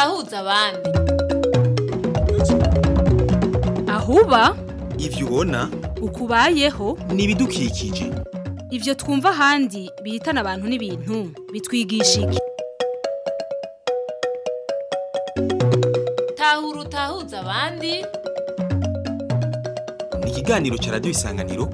utahuza abandi ahuba ivyo ubona ukubayeho ni ibidukikije ivyo twumva ahandi bihitana abantu n'ibintu bitwigisha iki tahura utahuza abandi ni ikiganiro ca radiyo isanganiro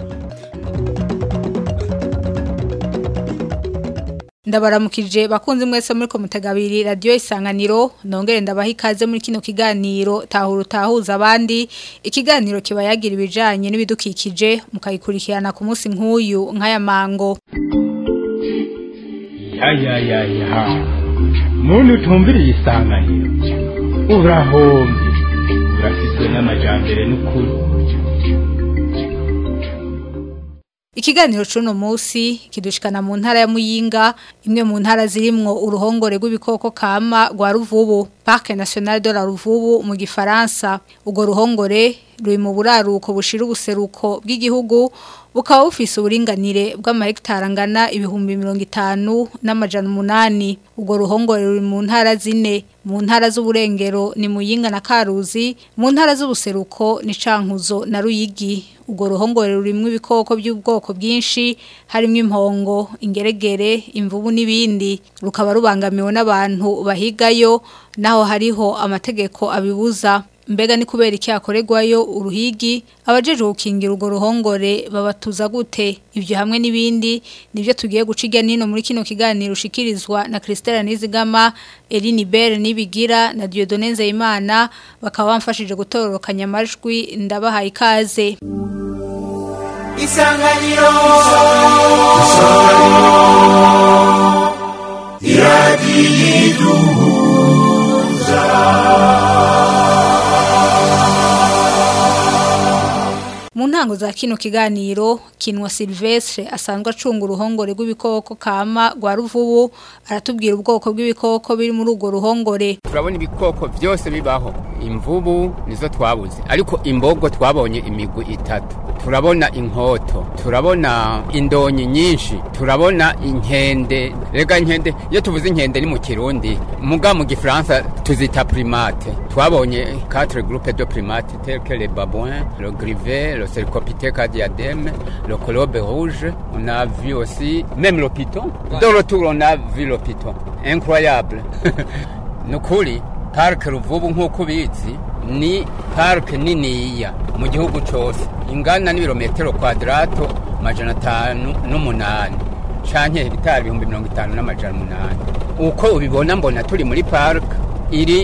ndabaramukije bakunze mwese muri komutegabiri radiyo isanganiro nongere ndabaha ikaze muri kino kiganiro tahura utahuza abandi ikiganiro kiba yagira ibijanye n'ibidukikije mukayikurikirana ku munsi nk'uyu nk'aya mango ya ya ya ya muntu utumviriye isanganiro urahombye urafitwe n'amajambere n'ukuri Ikiganiro cuno musi kidushikana mu ntara ya Muyinga imwe mu ntara zirimwo uruhongore rw'ibikoko kama rwa Ruvubu Parc National de la Ruvubu mu gifaransa ugo ruhongore ruri mu buraruko bushira ubuseruko bw'igihugu bukaba bufise uburinganire bw'amahegitari angana ibihumbi mirongo itanu n'amajana umunani ubwo ruhongore ruri mu ntara zine mu ntara z'uburengero ni muyinga na karuzi mu ntara z'ubuseruko ni cankuzo na ruyigi ubwo ruhongore rurimwo ibikoko by'ubwoko bwinshi harimo impongo ingeregere imvubu n'ibindi rukaba rubangamiwe n'abantu bahigayo naho hariho amategeko abibuza mbega ni kubera iki hakorerwayo uruhigi abajeje gukingira urwo ruhongore babatuza gute ibyo hamwe n'ibindi nibyo tugiye guca irya nino muri kino kiganiro ushikirizwa na Christelle Nizigama Eline Bell nibigira na Dieudonne Nzeyimana bakaba bamfashije gutororokanya amajwi ndabahaye ikaze isanganiro Mu ntango za kino kiganiro kinwa Silvestre asanzwe acunga uruhongore rw'ibikoko kama rwa ruvubu aratubwira ubwoko bw'ibikoko biri muri urwo ruhongore turabona ibikoko byose bibaho imvubu nizo twabuze ariko imbogo twabonye imigwi itatu turabona inkoto turabona indonyi nyinshi turabona inkende rega inkende iyo tuvuze inkende ni mu kirundi muga mu gifaransa tuzita primate twabonye quatre groupes de primates tels que les babouins le grivet le cercopithèque à diadème le colobe rouge on a vu aussi même le python dans le tour on a vu le python incroyable nukuri parike ruvubu nk'uko ubizi ni parike niniya mu gihugu cyose ingana n'ibirometero kwadarato amajana atanu n'umunani canke hegitari ibihumbi mirongo itanu n'amajana umunani uko ubibona mbona turi muri parike iri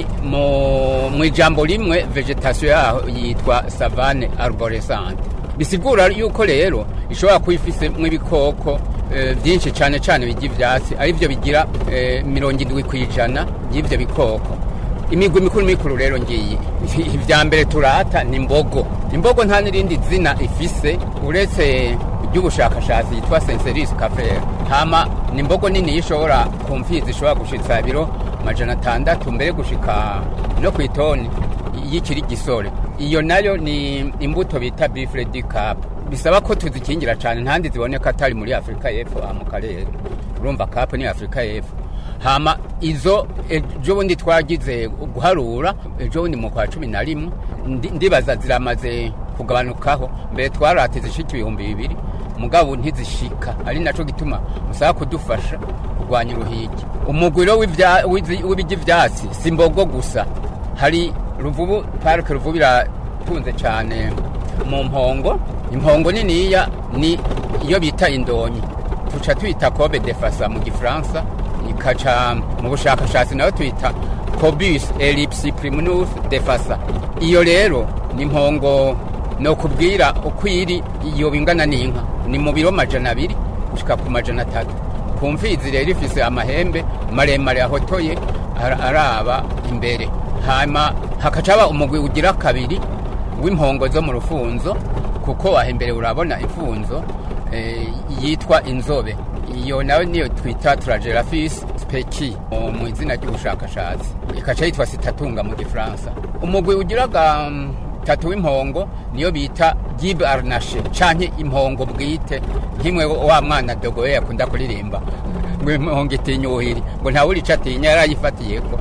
mu mu ijambo rimwe vegetation yaho yitwa savane arborescente bisigura yuko rero ishobora kuba ifisemo ibikoko eh, byinshi cyane cyane bijya ivyatsi ari byo bigira eh, mirongo indwi ku ijana y'ivyo bikoko imigwi mikuru mikuru rero ngiyi ibya mbere turata ni imbogo imbogo nta n'irindi zina ifise uretse iry'ubushakashatsi yitwa senseris cafere hama ni imbogo nini ishobora ku mfizi ishobora gushitsa ibiro amajana atandatu mbere gushika no ku itoni y'ikiri gisore iyo nayo ni imbuto bita bifre di cap bisaba ko tuzikingira cyane ntandi ziboneka atari muri afurika y'epfo aha mu karere urumva cap ni afurika y'epfo hama izo ejo bundi twagize guharura ejo bundi mu kwa cumi na rimwe ndi- ndibaza ziramaze kugabanukaho mbere twarate zishika ibihumbi bibiri mugabo ntizishika ari naco gituma musaba kudufasha kurwanya uruhigi umugwiro w'ivya- w'izi- w'iby'ivyatsi si imbogo gusa hari ruvubu parike ruvubu iratunze cyane mu mpongo impongo niniya ni iyo bita indonyi tuca tuyita kobe de fasa mu gifaransa ikaca mu bushakashatsi nayo tuyita cobus ellipsi primunus de fasa iyo rero ni impongo no kubwira uko iri iyo bingana n'inka ni mu biro majana abiri gushika ku majana atatu ku mfizi rero ifise amahembe maremare ahotoye ara- araba imbere hama hakaca haba umugwi ugira kabiri w'impongo zo mu rufunzo kuko waha imbere urabona imfunzo eh, yitwa inzobe iyo nayo niyo twita turagerafis speki mu- mu izina ry'ubushakashatsi ikaca yitwa sitatunga mu gifaransa umugwi ugiraga mm, tatu w'impongo niyo bita gib arnashe canke impongo bwite nkimwe wa mwana dogoye yakunda kuririmba ngo impongo itinya ubuhiri ngo ntawe urica atinya yarayifatiyeko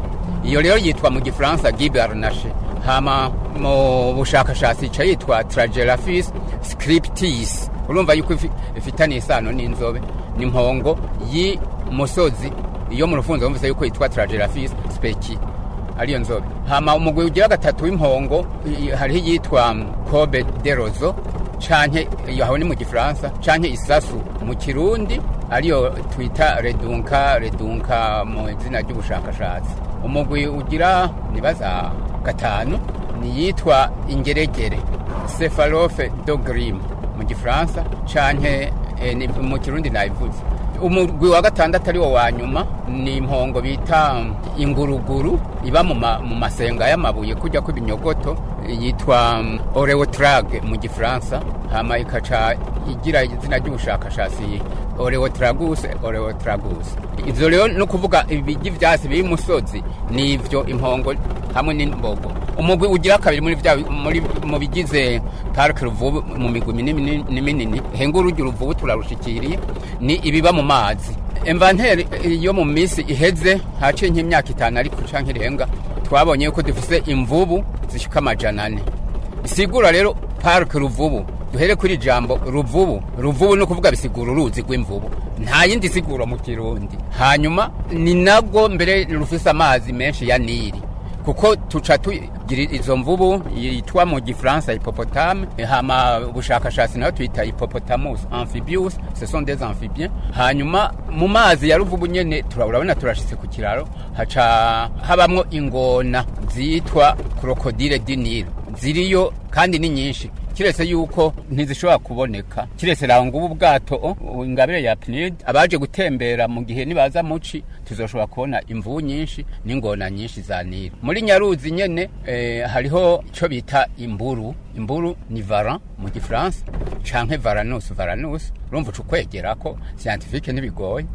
iyo rero yitwa mu gifaransa gibernache hama mu bushakashatsi ica yitwa tragelaphis scriptis urumva yuko ifi- ifitaniye isano n'inzobe n'impongo y'umusozi iyo mu rufunzo bumvise yuko yitwa tragelaphis speki ariyo nzobe hama umugwi ugira gatatu w'impongo i- hariho iyitwa mm, kobe de rozo canke iyo aho ni mu gifaransa canke isasu mu kirundi ariyo twita redunka redunka mu izina ry'ubushakashatsi umugwi ugira nibaza gatanu niyitwa ingeregere cephalofe do grim mu gifaransa canke eh, ni- mu kirundi nayivuze umugwi wa gatandatu ari wo wa nyuma ni impongo bita inguruguru iba mu ma- mu masenga y'amabuye kujya kw'ibinyogoto yitwa mm, oreotrage mu gifaransa hama ikaca igira izina ry'ubushakashatsi oreotragus oreotragus ivyo rero no kuvuga ibigi vyasi biri musozi ni ivyo impongo hamwe n'imbogo umugwi ugira kabiri muri vya muri mu bigize park ruvubu mu migwi minini minini henga urugi ruvubu turarushikiriye ni ibiba mu mazi inventaire yo mu misi iheze haciye nk'imyaka itanu ariko canke irenga twabonye yuko dufise imvubu zishika amajana ane bisigura rero park ruvubu duhere kuri jambo ruvubu ruvubu no kuvuga bisigura uruzi rw'imvubu nta yindi siguro mu kirundi hanyuma ni nabwo mbere rufise amazi menshi ya nili kuko tuca tugira izo mvubu yitwa mu gifaransa hippopotame hama ubushakashatsi nayo tuyita hippopotamus amphibius ce sont des amphibiens hanyuma mu mazi ya ruvubu nyene tura- urabona turashitse ku kiraro haca habamwo ingona zitwa krokodile du Nil ziriyo kandi ni nyinshi kiretse yuko ntizishobora kuboneka kiretse raho ngubu ubwato o, ingabire ya PNUD abaje gutembera mu gihe nibaza muci tuzoshobora kubona imvubu nyinshi n'ingona nyinshi za Nili muri Nyaruzi nyene eh, hariho ico bita imburu imburu ni varan mu gifaransa canke varanus varanus urumva uca ukwegerako scientifique ntibigoye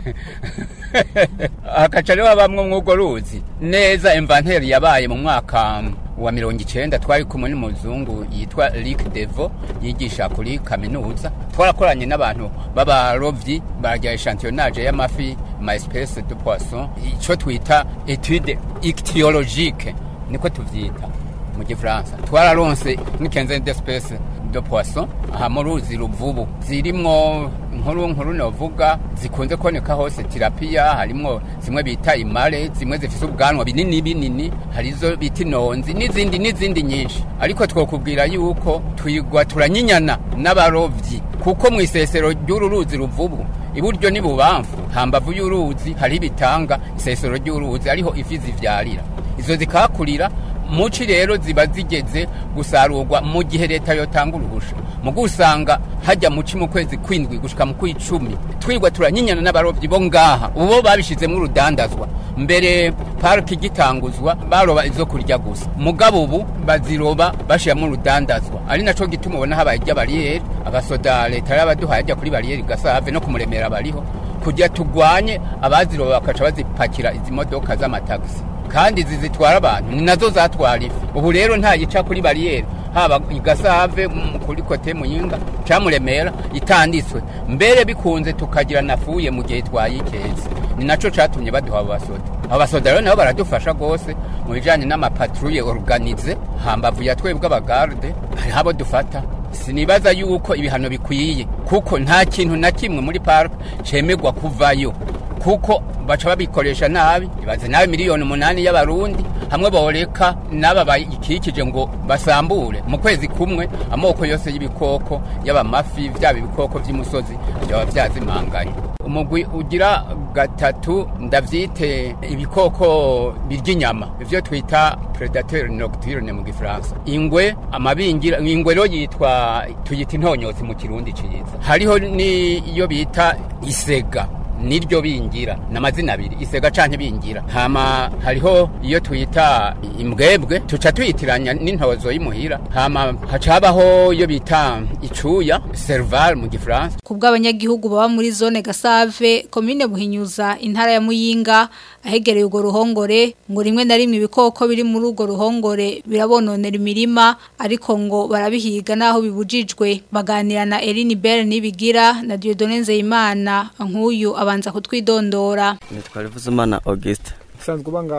hakaca rero habamwo mw'urwo ruzi neza inventaire yabaye mu mwaka wa mirongo icenda twari kumwe n'umuzungu yitwa Luc Devo yigisha kuri kaminuza twarakoranye n'abantu b'abarovyi barya echantillonnage y'amafi ma espèce de poisson ico twita étude ichthyologique niko tuvyita mu gifaransa twararonse nk'ikenze d'espèce de poisson aha mu ruzi ruvubu zirimwo nkuru nkuru novuga zikunze kuboneka hose tirapiya harimwo zimwe bita imare zimwe zifise ubwanwa binini binini harizo bita inonzi n'izindi n'izindi nyinshi ariko twokubwira yuko twigwa turanyinyana n'abarovyi kuko mu isesero ry'uru ruzi ruvubu iburyo n'ibubamfu hambavu y'uruzi hariho ibitanga isesero ry'uruzi ariho ifi zivyarira izo zikahakurira muci rero ziba zigeze gusarurwa mu gihe leta yotanga uruhusha mu gusanga hajya muci mu kwezi kwindwi gushika mu kw'icumi twigwa turanyinyana n'abarovyi bo ngaha ubo babishizemwo urudandazwa mbere pariki igitanguzwa baroba izo kurya gusa mugabo ubu baziroba bashiramo urudandazwa ari naco gituma ubona habaye irya bariyeri abasoda leta y'abaduhaye ajya kuri bariyeri gasave no kumuremera bariho kugira tugwanye abaziroba bakaca bazipakira izi modoka z'amatagisi kandi izi zitwara abantu ni nazo zatwara ifi ubu rero nta yica kuri bariyeri haba igasave mm, kuri kote muyinga camuremera itanditswe mbere bikunze tukagira nafuye mu gihe twayikeze ni naco catumye baduha abo basoda abo basoda rero nabo baradufasha rwose mu bijanye n'amapatrouille organize hambavu ya twebwe abagarde hariho abo dufata sinibaza yuko ibihano bikwiye kuko nta kintu na kimwe muri park cemegwa kuvayo kuko baca babikoresha nabi ibaze nabi miliyoni umunani y'abarundi hamwe boreka n'aba bayikikije ngo basambure mu kwezi kumwe amoko yose y'ibikoko y'abamafi byaba ibikoko by'imusozi byaba byazimanganye umugwi ugira gatatu ndavyite ibikoko birya inyama ivyo twita predateur nocturne mu gifaransa ingwe amabingira ingwe rero yitwa tuyita intonyotsi mu kirundi ciza hariho n'iyo bita isega niryo bingira namazina abiri isega canke bingira hama hariho iyo twita imbwebwe tuca tuyitiranya n'intozo y'imuhira hama haca habaho iyo bita icuya serval mu gifaransa Kubw'abanyagihugu baba muri zone Gasave, komine Buhinyuza, intara ya Muyinga, ahegereye urwo ruhongore, ngo rimwe na rimwe ibikoko biri muri urwo ruhongore birabononera imirima, ariko ngo barabihiga naho bibujijwe. Baganira na Eline Bell nibigira na Dieudonne Nzeyimana, nk'uyu abanza kutwidondora. nitwa Rivuzimana Auguste usanzwe uba ngaha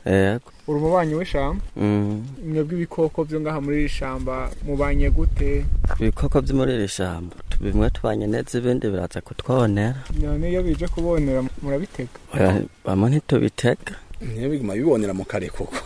yego uri umubanyi w'ishamba Mm. mwebwe ibikoko byo ngaha muri iri shamba mubanye gute ibikoko byo muri iri shamba bimwe tubanye neza ibindi biraza kutwonera none iyo bije kubonera murabitega Oya, bamwe ntitubitega niyo biguma bibonera mu kare koko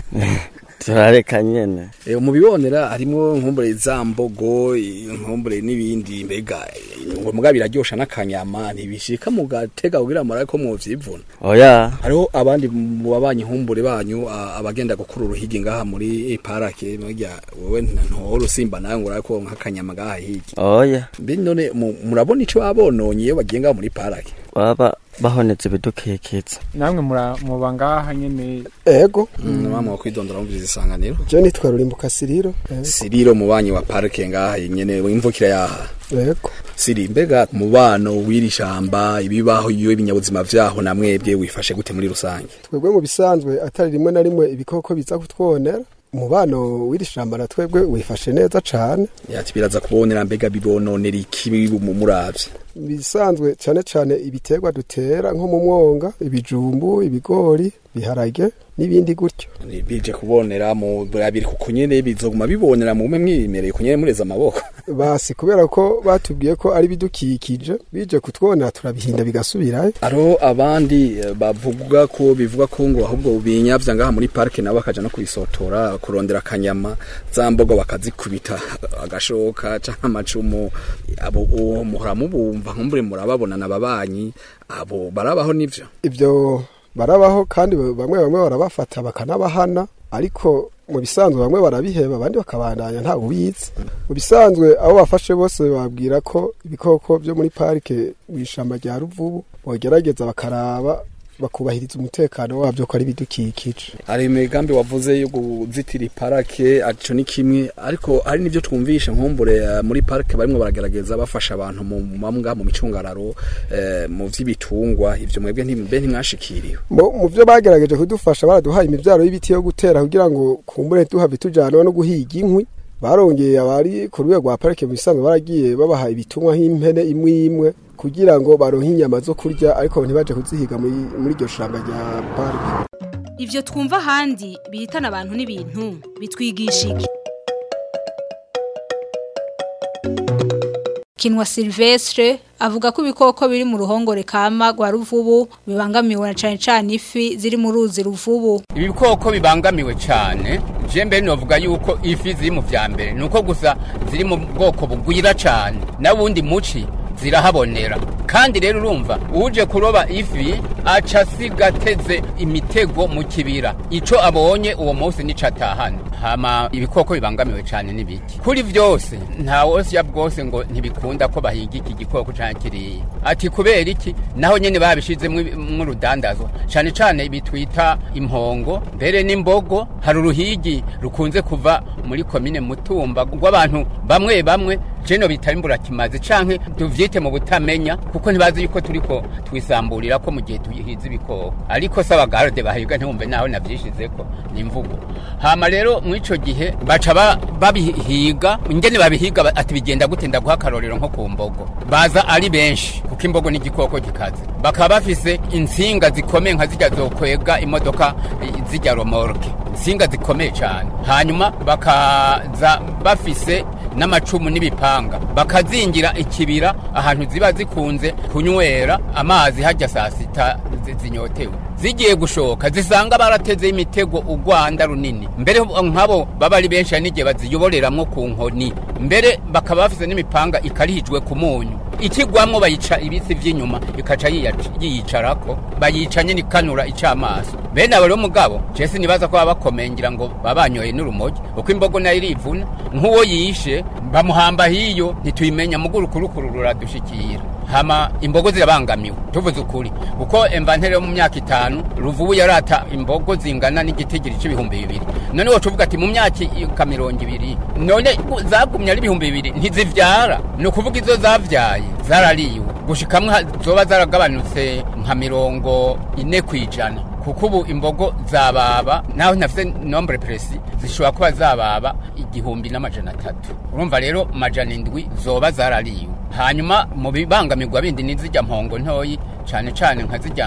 turareka nyene Eh, mu bibonera harimo nkumbure za mbogo nkumbure n'ibindi mbega eh, ngo muga biraryosha n'akanyama ntibishika mu gatega kugira murabe ko mwovyivuna oya hariho abandi mu babanyi nkumbure banyu a- abagenda gukura uruhigi ngaha muri parake murya wewe ntohora usimba nawe ngo urabe ko nk'akanyama ngaha higi oya mbe none mu- murabona ico babononye iyo bagiye ngaha muri parake baba bahonetse ibidukikitse namwe mura- muba ngaha nyene ego mama wakwidondora mumviriza isanganiro je nitwa rurimbuka siriro Ego. siriro mubanyi wa parike ngaha nyene imvukira yaha ego siri mbega umubano w'iri shamba ibibaho iyo ibinyabuzima vyaho na mwebwe wifashe gute muri rusange twebwe mu bisanzwe atari rimwe na rimwe ibikoko biza kutwonera umubano w'iri shamba na twebwe wifashe neza cane yati biraza kubonera mbega bibononera iki mu- muravye bisanzwe cyane cyane ibiterwa dutera nko mu mwonga ibijumbu ibigori biharage n'ibindi gutyo Ni bije kubonera mu birabiri kuko nyene bizoguma bibonera mu mwimereye kunyene mureza amaboko basi kubera ko batubwiye ko ari bidukikije bije kutwonera turabihinda bigasubirayo aro abandi eh, bavuga ko bivuga ko ngo ahubwo binyavya ngaha muri parike nabo bakaja no kubisotora kurondera akanyama za mbogo bakazikubita agashoka canke amacumu abo uwo muhora mubumva nkumbure murababona n'ababanyi abo barabaho nivyo ibyo barabaho kandi bamwe bamwe barabafata bakanabahana ariko mu bisanzwe bamwe barabiheba abandi bakabandanya nta ubizi mu bisanzwe abo bafashe bose babwira ko ibikoko byo muri parike mu ishamba rya ruvubu bogerageza bakaraba bakubahiriza umutekano wabyo ko ari ibidukikije hari imigambi wavuze yo kuzitira iparake aco ni kimwe ariko hari n'ivyo twumvisha nkumbure eh, muri parike barimwo baragerageza bafasha abantu mu mambwa mu micungararo eh, mu vy'ibitungwa ivyo mwebwe ntimbe ntimwashikiriwe mu mu byo bagerageje kudufasha baraduhaye imibyaro y'ibiti yo gutera kugira ngo kumbure tuhave tujyana no guhiga inkwi barongeye abari ku rwego rwa parike mu bisanzwe baragiye babaha ibitungwa nk'impene imwe imwe kugira ngo baronke inyama zo kurya ariko ntibaje kuzihiga muri muri iryo shamba rya parike Ivyo twumva ahandi bihitana abantu n'ibintu bitwigisha iki? Kinwa Silvestre avuga ko ibikoko biri mu ruhongore kama rwa ruvubu bibangamiwe na cane cane ifi ziri mu ruzi ruvubu ibi bikoko bibangamiwe cyane je mbere novuga yuko ifi ziri mu vya mbere nuko gusa ziri mu bwoko bugwira cyane n'ubundi muci zirahabonera kandi rero urumva uje kuroba ifi aca asiga ateze imitego mu kibira ico abonye uwo munsi nico atahana hama ibikoko bibangamiwe cyane n'ibiki kuri vyose nta wosya bwose ngo ntibikunda ko bahiga iki gikoko canke kiriya ati kubera iki naho nyene babishizemwo urudandazwa cane cane bitwita impongo mbere n'imbogo hari uruhigi rukunze kuva muri komine mutumba rw'abantu bamwe bamwe jeno bitaba imburakimazi canke tuvyite mu butamenya kuko ntibazi yuko turiko twisamburira ko mu gihe tuhiza ibikoko ariko saba garde bahiga ntiwumve naho navyishizeko ni imvugo hama rero mw'ico gihe baca ba- babihiga ingene babihiga ba- ati bigenda gute ndaguha akarorero nko ku mbogo baza ari benshi kuko imbogo ni igikoko gikaze bakaba bafise insinga zikomeye nka zijya zokwega imodoka eh, zijya romorke insinga zikomeye cyane hanyuma bakaza bafise n'amacumu n'ibipanga bakazingira ikibira ahantu ziba zikunze kunywera amazi hajya saa sita zi- zinyotewe zigiye gushoka zisanga barateze imitego urwanda runini mbere nk'abo baba ari benshi hari n'igihe baziyoboreramwo ku nkoni mbere bakaba bafise n'imipanga ikarihijwe ku munyu ikigwamwo bayica ibisi vy'inyuma ikaca yiyac- yiyicarako bayica nyene ikanura icamaso bene abo rero mugabo jesi nibaza ko baba bakomeye ngira ngo babanyoye n'urumogi uko imbogo nayo irivuna nk'uwo yishe bamuhamba hiyo ntituyimenya mugurukurukuru ruradushikira hama imbogo zirabangamiwe tuvuze ukuri kuko emvantere yo mu myaka itanu ruvubu yarata imbogo zingana n'igitigiri c'ibihumbi bibiri none woca uvuga ati mu myaka ika mirongo ibiri none zagumye ari ibihumbi bibiri ntizivyara ni ukuvuga izo zavyaye zarariwe gushikamwe ha- zoba zaragabanutse nka mirongo ine kw'ijana kuko ubu imbogo zababa naho ntafite nombre presi zishobora kuba zababa igihumbi n'amajana atatu urumva rero majana indwi zoba zarariwe hanyuma mu bibangamirwa bindi ni zijya mpongo ntoyi cane cane nka zijya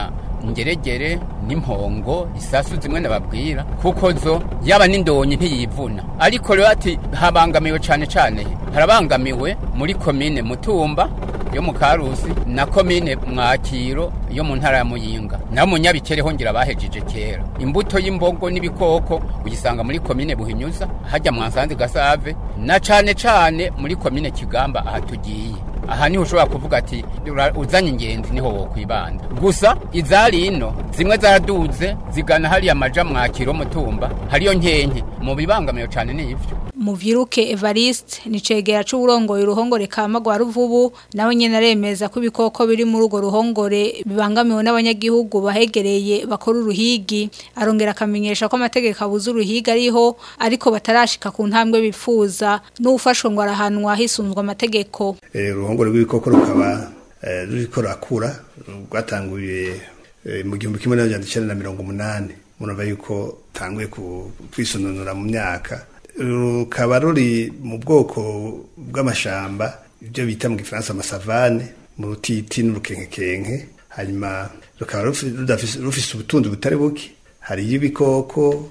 ngeregere n'impongo isasu zimwe nababwira kuko zo yaba n'indonyi ntiyivuna ariko rero ati habangamiwe cyane cyane harabangamiwe muri komine mutumba yo mu karusi na komine mwakiro yo mu ntara ya muyinga naho munyabikere hongera bahejeje kera imbuto y'imbogo n'ibikoko uyisanga muri komine buhinyuza hajya mwansanze gasave na cane cane muri komine kigamba aha tugiye aha niho ushobora kuvuga ati "Ura- uzanye ingenzi niho wokwibanda gusa izari ino zimwe zaraduze zigana hariya maja mwakiro mutumba hariyo nkenke mu bibangamiye cane ni ivyo Muvyiruke Evariste ni cegera c'uburongoye uruhongore kama rwa ruvubu nawe nyene aremeza ko ibikoko biri muri urwo ruhongore bibangamiwe n'abanyagihugu bahegereye bakora uruhigi arongera akamenyesha ko amategeko abuza uruhigi ariho ariko batarashika ku ntambwe bifuza n'ufashwe ngo arahanwa hisunzwe amategeko Eh, uruhongore rw'ibikoko rukaba eh, ruriko rurakura rwatanguye eh, mu gihumbi kimwe n'amajana icenda na mirongo umunani murumva yuko tanguye ku- kwisununura mu myaka rukaba ruri mu bwoko bw'amashamba ibyo bita mu gifaransa amasavane mu rutiti n'urukenkekenke hanyuma rukaba rufi- rudafise- rufise ubutunzi butari buke hariyo ibikoko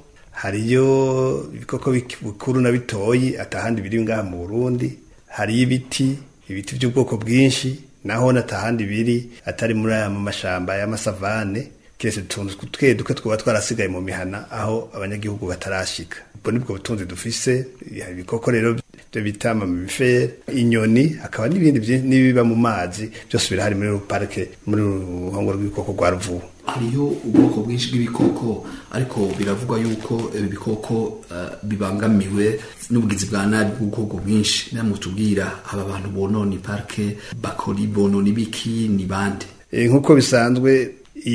hariyo ibikoko bik- bikuru na bitoyi atahandi biri ngaha mu Burundi hariyo ibiti ibiti by'ubwoko bwinshi naho natahandi biri atari muri aya mu mashamba y'amasavane kiretse utuntu twe duke twaba twarasigaye mu mihana aho abanyagihugu batarashika ubwo nibwo butunzi dufise hari ibikoko rero byo bita amamifere inyoni hakaba n'ibindi byinshi n'ibiba mu mazi byose birahari muri parike muri ruhongo rw'ibikoko rwa ruvubu hariho ubwoko bwinshi bw'ibikoko ariko biravugwa yuko ibi bikoko eh, bibangamiwe n'ubugizi bwa nabi bw'ubwoko bwinshi namwe tubwira aba bantu bonona parike bakora bonona ibiki ni bande Eh, nk'uko bisanzwe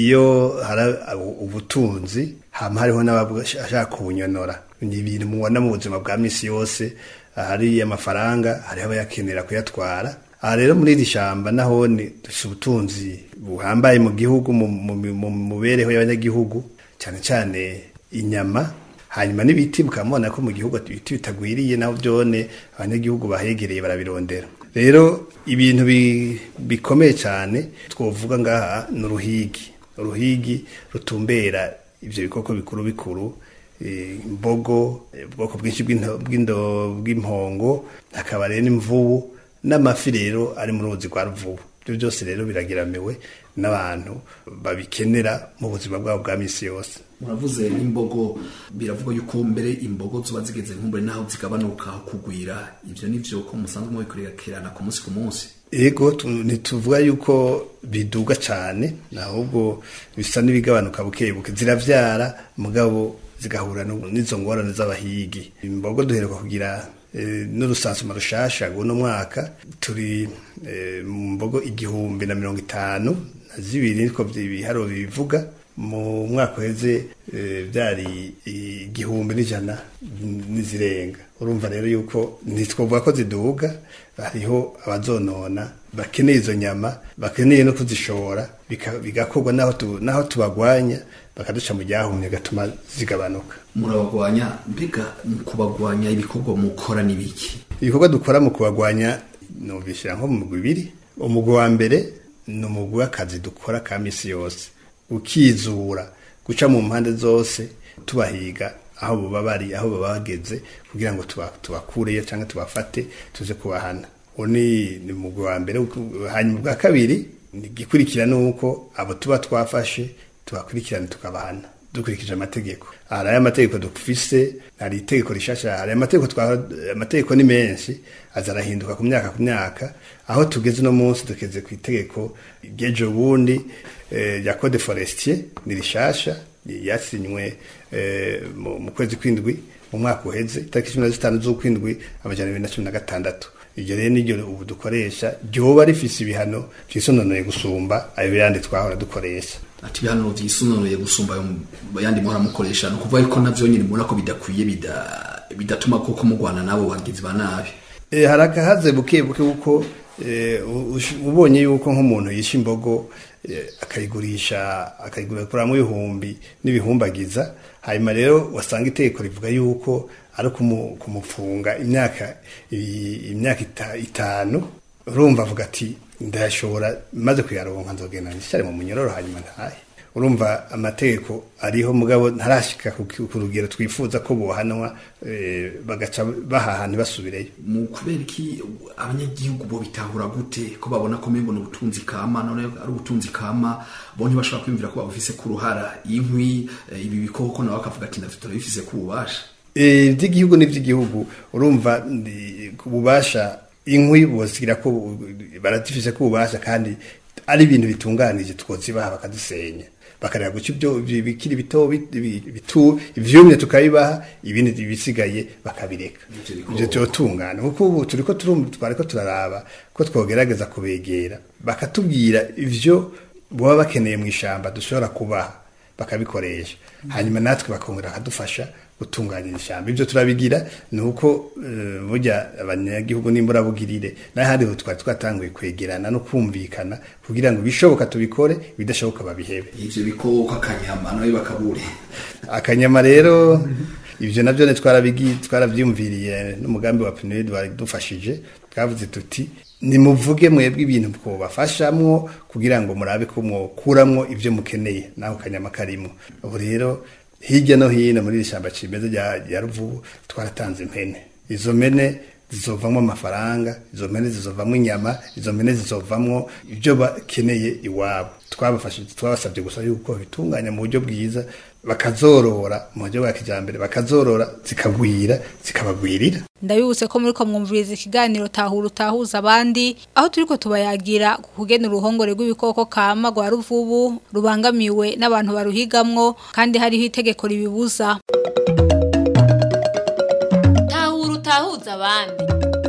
iyo hari ubutunzi hama hariho n'abashaka kubunyonora ni ibintu mubona mu buzima bwa misi yose hari amafaranga hariho abayakenera kuyatwara aha rero muri iri shamba naho ni dufite ubutunzi buhambaye mu gihugu mu mu- mu mubereho y'abanyagihugu cyane cyane inyama hanyuma n'ibiti mukamubona ko mu gihugu ibiti bitagwiriye naho byone abanyagihugu bahegereye barabirondera rero ibintu bi- bikomeye cyane twovuga ngaha ni uruhigi uruhigi rutumbera ibyo bikoko bikuru bikuru eh, imbogo eh, ubwoko bwinshi bw'into- bw'indo- bw'impongo hakaba rero n'imvubu n'amafi rero ari mu ruzi rwa ruvubu ibyo byose rero biragiramiwe n'abantu babikenera mu buzima bwabo bwa misi yose muravuze n'imbogo biravugwa yuko mbere imbogo ziba zigeze nk'umbure naho zigabanuka kugwira ibyo nivyo ko musanzwe mubikurikirana ku munsi ku munsi ego tu- ntituvuga yuko biduga cyane ahubwo bisa n'ibigabanuka buke buke ziravyara mugabo zigahura nu- n'izo ngorane z'abahigi imbogo duheruka kugira eh, n'urusansuma rushasha guno mwaka turi eh, mu mbogo igihumbi na mirongo itanu na zibiri niko vy- ibiharuro bivuga mu mwaka uheze eh, byari igihumbi n'ijana n'izirenga urumva rero yuko ntitwovuga ko ziduga hariho abazonona bakeneye izo nyama bakeneye no kuzishora bika- bigakorwa naho tu- naho tubagwanya bakaduca mu ryahumye gatuma zigabanuka murabagwanya mbega mu kubagwanya ibikorwa mukora n'ibiki ibikorwa dukora mu kubagwanya nubishyira nko mu mugwi ibiri umugwi wa mbere ni umugwi w'akazi dukora ka misi yose ukizura guca mu mpande zose tubahiga aho baba bari aho baba bageze kugira ngo tuba- tubakureyo cyangwa tubafate tuze kubahana uwo ni ni umugwi wa mbere hanyuma ubwa kabiri ni igikurikira ni uko abo tuba twafashe tubakurikirana tukabahana dukurikije amategeko hari aya mategeko dufise hari itegeko rishasha hari amategeko twa amategeko ni menshi aza arahinduka ku myaka ku myaka aho tugeze no munsi tugeze ku itegeko ry'ejo bundi eh, rya code forestier ni rishasha yasinywe eh, mu mu kwezi kw'indwi mu mwaka uheze itariki cumi na zitanu z'ukwindwi amajana abiri na cumi na gatandatu iryo rero niryo ubu dukoresha ryoba rifise ibihano vyisononeye gusumba ayo yandi twahora dukoresha ati ibihanuro vyisununuye gusumba ayo mu- yandi muhora mukoresha ni ukuvuga yuko navyo nyine mubona ko bidakwiye bida- bidatuma koko mugwana nabo bagizi ba nabi E, hari akahaze buke buke kuko e, ubonye yuko nk'umuntu yisha imbogo e, akayigurisha akayiguramo ibihumbi n'ibihumbagiza hanyuma rero wasanga itegeko rivuga yuko ari kumu- kumufunga imyaka i- imyaka ita- itanu urumva avuga ati ndayashobora maze kuyaronka nzogenda nshare mu munyororo hanyuma ntahe urumva amategeko ariho mugabo ntarashika ku ku rugero twifuza ko bohanwa eh, bagaca bahaha ntibasubireyo mu kubera iki abanyagihugu bo bitahura gute ko babona ko mbona ubutunzi kama none ari ubutunzi kama bo ntibashobora kwiyumvira ko babufise ku ruhara inkwi eh, ibi bikoko nabo bakavuga ati ndafite turabifise ku bubasha Eh, iby'igihugu n'iby'igihugu urumva ndi- ku bubasha inkwi bosigira ko bu- baratifise ko ububasha kandi ari ibintu bitunganije twozibaha bakadusenya bakareba guca ibyo bi- bikiri bito bit- bi- bitu ivyumye tukabibaha ibindi bisigaye bakabireka ivyo vyotungana kuko ubu turiko turumva twariko turaraba ko twogerageza kubegera bakatubwira ivyo boba bakeneye mu ishamba dushobora kubaha bakabikoresha hanyuma natwe bakongera bakadufasha gutunganya ishyamba ibyo turabigira ni uko eh, burya abanyagihugu n'imburabugirire n'ahandi ho twari twatanguye kwegerana no kumvikana kugira ngo ibishoboka tubikore ibidashoboka babihebe ivyo bikoko akanyama nawe bakabure akanyama rero ibyo nabyo ni twarabigi twarabyumviriye n'umugambi wa PNUD waradufashije twavuze tuti nimuvuge mwebwe ibintu twobafashamwo kugira ngo murabe ko mwokuramwo ibyo mukeneye naho kanyama karimo ubu rero hirya no hino muri iri shyamba cimeza rya rya ruvubu twaratanze impene izo mpene zizovamwo amafaranga izo mpene zizovamwo inyama izo mpene zizovamwo ibyo bakeneye iwabo twabafashije twabasabye gusa yuko bitunganya mu buryo bwiza bakazorora mu buryo bwa kijambere bakazorora zikagwira zikabagwirira ndabibutse ko muri ko mwumviriza ikiganiro tahura utahuza abandi aho turiko tubayagira ku kugena uruhongore rw'ibikoko kama rwa ruvubu rubangamiwe n'abantu baruhigamwo kandi hariho itegeko ribibuza tahura utahuza abandi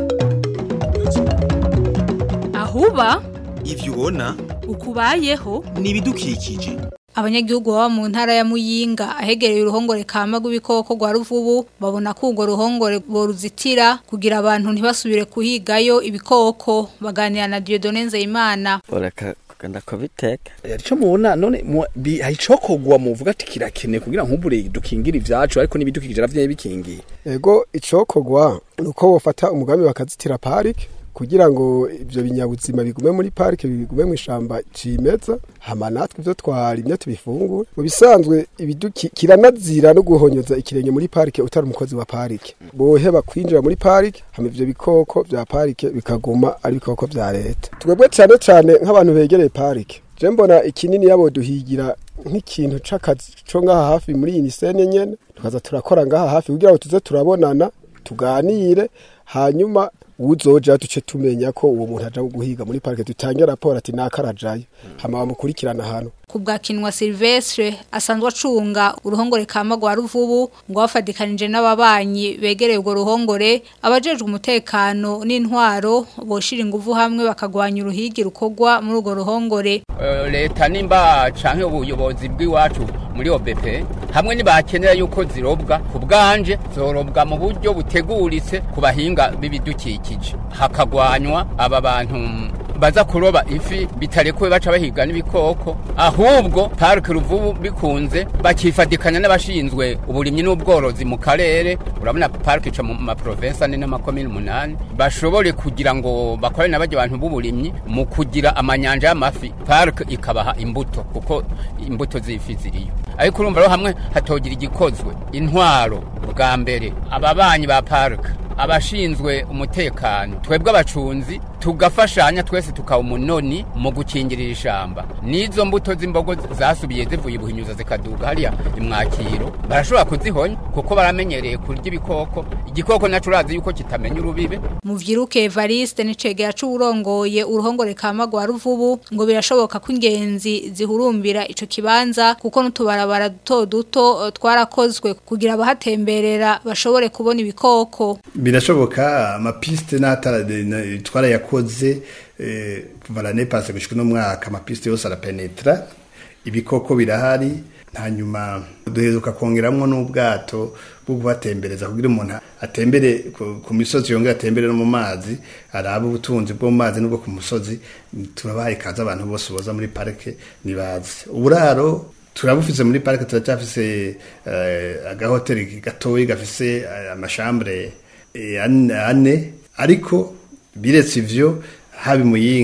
ahuba ivyo ubona ukubayeho ni ibidukikije abanyagihugu baba mu ntara ya Muyinga ahegereye uruhongore kama rw'ibikoko rwa ruvubu babona ko urwo ruhongore boruzitira kugira abantu ntibasubire kuhigayo ibikoko baganira na Dieudonne Nzeyimana ureka kugenda kubiteka Arico mubona none mu- bi- hari icokogwa muvuga ati kirakeneye kugira nk'ubure dukingira ivyacu ariko n'ibidukikije navyo bikingiye ego icokogwa nuko bofata umugambi bakazitira parike kugira ngo ivyo binyabuzima bigume muri parike bigume mu ishamba cimeza hama natwe ivyo twarimye tubifungure mu bisanzwe ibiduki kiranazira no guhonyoza ikirenge muri parike utari umukozi wa parike boheba kwinjira muri parike hama ivyo bikoko vya parike bikaguma ari ibikoko vya leta twebwe cane cane nk'abantu begereye parike je mbona ikinini yabo duhigira nk'ikintu c'akazi co ngaha hafi muri iyi nisene nyene tukaza turakora ngaha hafi kugira ngo tuze turabonana tuganire hanyuma uzoja duce tumenya ko uwo muntu aja guhiga muri parike dutange raporo ati nakarajayo hama bamukurikirana hano ku bwa kinwa Silvestre asanzwe acunga uruhongore kama rwa ruvubu ngo bafadikanije n'ababanyi begereye urwo ruhongore abajejwe umutekano n'intwaro boshira inguvu hamwe bakagwanya uruhigi rukorwa muri urwo ruhongore Eh, leta nimba canke ubuyobozi bw'iwacu muri OBP hamwe nibakenera yuko zirobwa ku bwanje zorobwa mu buryo buteguritse ku bahinga b'ibidukikije hakagwanywa aba bantu baza kuroba ifi bitarekuwe baca bahiga n'ibikoko ahubwo parike ruvubu bikunze bakifadikanya n'abashinzwe uburimyi n'ubworozi mu karere urabona parike ica mu maprovensi ane n'amakomine umunani bashobore kugira ngo bakorane n'abajya abantu b'uburimyi mu kugira amanyanja y'amafi parike ikabaha imbuto kuko imbuto z'ifi ziriyo ariko urumva rero hamwe hatogira igikozwe intwaro bwa mbere ababanyi ba parike abashinzwe umutekano twebwe abacunzi tugafashanya twese tukaba umunoni mu gukingirira ishamba n'izo mbuto z'imbogo zasubiye zivuye ibuhinyuza zikaduga hariya imwakiro barashobora kuzihonya kuko baramenyereye kurya ibikoko igikoko naco urazi yuko kitamenya urubibe Muvyiruke Evariste n'icegera c'urongoye uruhongore kama rwa ruvubu ngo birashoboka ko ingenzi zihurumbira ico kibanza kuko n'utubarabara duto duto eh, twarakozwe kugira abahatemberera bashobore kubona ibikoko birashoboka amapiste n'atara twarayakoze eh, kuva l'année passée gushika no mwaka amapiste yose arapenetra ibikoko birahari hanyuma duheruka kongeramwo n'ubwato bwo kubatembereza kugira umuntu atembere ku- ku misozi yongera atembere no mu mazi arabe ubutunzi bwo mu mazi n'ubwo ku musozi turabahaye ikaze abantu bose boza muri parike nibaze uburaro turabufise muri parike turacyafise uh, agahoteli gatoyi gafise uh, amashambure eh, ane ane, ariko biretse ivyo haba muyinga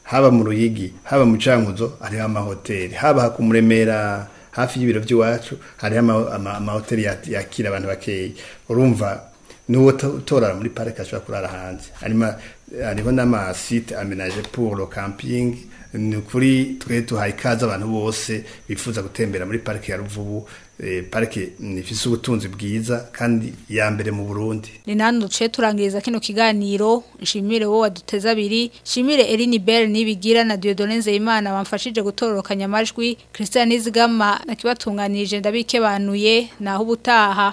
haba mu ruyigi haba mu cankuzo hariho amahoteli haba ku muremera hafi y'ibiro by'iwacu hariho ama- ama- amahoteli ya- yakira abantu bakeya urumva n'uwo to- utorara muri parike ashobora kurara hanze Harimo- hariho n'amasite amenaje pour le camping ni ukuri twe tuhaye ikaze abantu bose bifuza gutembera muri parike ya ruvubu eh, parike ifise ubutunzi bwiza kandi ya mbere mu burundi ni nani duce turangiriza kino kiganiro nshimire wowe waduteze abiri nshimire Eline Bell nibigira na Dieudonne Nzeyimana bamfashije gutororokanya amajwi Christian Nizigama nakibatunganirije ndabikebanuye naho ubutaha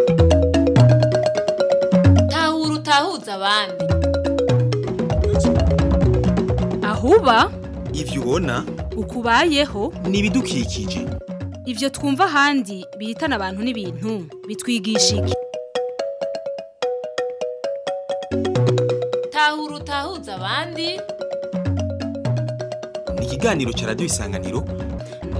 tahura utahuza abandi ahuba ivyo ubona ukubayeho ni ibidukikije ivyo twumva ahandi bihitana abantu n'ibintu bitwigisha iki tahura utahuza abandi ni ikiganiro ca radiyo isanganiro